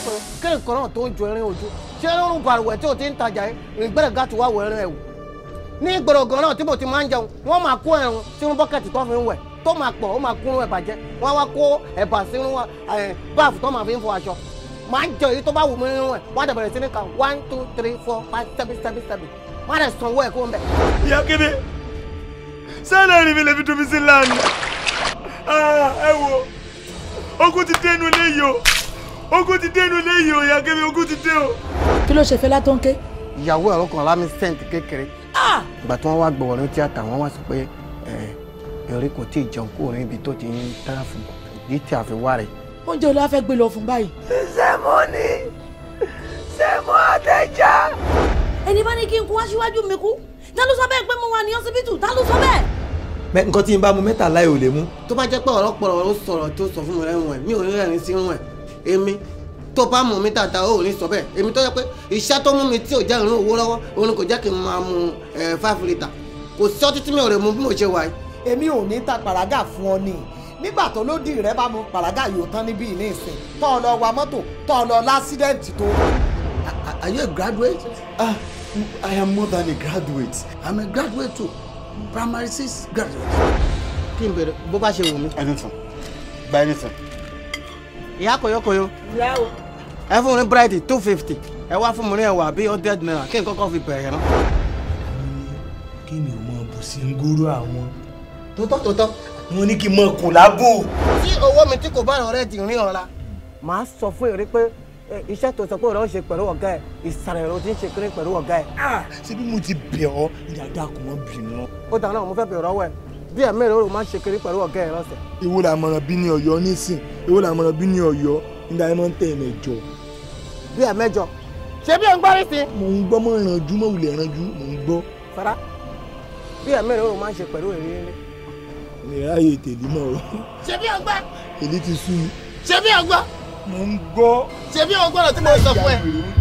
lọ́kùnrin kí ni kan náà tó ń ju ẹrin ojú ṣé lórun balùwẹ̀ tí o ti ń tajà yìí ìgbẹ́rẹ̀ gàtú wà wọ ẹrin ẹ̀ wò ní gbọ̀rọ̀gàn náà tí mo ti máa ń jẹun wọ́n máa kó ẹ̀rùn sínú bọ́kẹ̀tì tó fi ń wẹ̀ tó máa pọ̀ ó máa kúrú ẹ̀ bàjẹ́ wọ́n á wá kó ẹ̀bà sínú ẹ̀, báàfù tó máa fi ń fọ aṣọ máa ń jẹ èyí tó bá wù mí nínú ẹ̀ wọ́n á dẹ̀ bẹ̀rẹ̀ sí ní kan one two three four five seven seven seven wọ́n á dẹ̀ sanwó ẹ̀ kó ń bẹ̀. ìyá kéde sẹ́lẹ̀ rí mi lè fi tóbi sí lánàá ẹ wo ogun ti dénú léyìí o ogun ti dénú léyìí o ìyá kéde ogun ti dé o. kí ló ṣe Fẹlá tó ń ké. ìyàwó ẹ̀rọ kan lámì sẹ́ǹtì kékeré ìgbà tí wọ́n wá gbọ̀wọ́ ní tíátà wọ́n wá sọ pé eré kò tí ì jẹun kúrò níbi tó ti ń tẹ́lá fún ìdí tí a fi wá rẹ̀. oúnjẹ olú afẹ́ gbé lọ fún báyìí. ẹni bá ní kí n kú wá síwájú mi kú ta ló sọ bẹ́ẹ̀ pé mo wà ní ọsibítù ta ló sọ bẹ́ẹ̀. Bẹ́ẹ̀ nǹkan tí n bá mu mẹ́tàlá ò lè mú. tó bá jẹ́ pé ọ̀rọ̀ pọ̀rọ̀ ló sọ̀rọ̀ tó sọ fún mi lẹ́nu ẹ̀ mi ò ní rẹ́rìn sí irun ẹ̀ èmi tó bá mú mi dáadáa ó ò ní sọ bẹ́ẹ̀ èmi tó yẹ pé iṣẹ́ tó mú mi tí ò jẹ́ ìrún owó lọ́wọ́ òun kò jẹ́ kí n máa mu ẹ̀ five litre kò sí ọtí tí mi ò lè mu bí mo ṣe wà yìí. èmi ò ní ta pàrágà fún ọ ni nígbà tó lódì rẹ bá mu pàrágà yóò tán níbí ní ìsìn tó ọ lọ wa mọ́tò tó ọ lọ lásídẹ̀ǹtì tó. Are you a graduate? Ah, I am more than a graduate. I'm a graduate too. Primary six graduate. kí n bèrè bó bá ṣe wù mí. Anything. Buy anything. ìyá kọyọkọyọ ìyá o. ẹ fún mi ní búrẹ́dì two fifty ẹ wá fún mi ní ẹ̀wà bíi hundred naira kí n kọ́kọ́ fi bẹ̀rẹ̀ náà. kí ni o mọ bù sí ń gúrú àwọn. tótọ́ tótọ́ mo ní kí n mọ kùn lábò. tí owó mi tí kò bá ọ̀rẹ́ ti rìn ọ̀la. màá sọ fún èrè pé ẹ, iṣẹ́ tó sọ pé ọ̀rẹ́ ó ṣe pẹ̀lú ọ̀gá ẹ̀ ìsàlẹ̀ ló ti ń ṣe kiri pẹ̀lú ọ̀gá ẹ̀. ṣé bí mo ti bẹ̀ ọ́ ìyàdá kò mọ́ bínú. ó dáná mo fẹ́ bẹ̀rẹ̀ ọwọ́ ẹ̀ bí ẹ̀ mẹ́rin ó máa ń ṣe kiri pẹ̀lú ọ̀gá ẹ̀ lọ́sẹ̀. èwo la mọ̀ràn bí ní ọ̀yọ́ nísìn èwo la mọ̀ràn bí ní ọ̀yọ́ nígbà yẹn máa ń tẹ̀ mẹ́jọ. bí ẹ̀ mẹ́jọ ṣé bí ẹ̀ ń gbárí sí. mò ń gbọ́ mọ́ ìrànjú mọ́ ìwìlẹ̀ ìrànjú mò ń gbọ́. fara bí ẹ̀ mẹ́rin ó máa ń ṣe pẹ̀lú èrè èrè. mi ráyè tèlé mọ́ o ṣé bí ọgbà èlé ti sú mi. ṣé bí ọgbà mò ń gbọ́. ṣé bí ọgbà lọ tí mo sọ fún ẹ.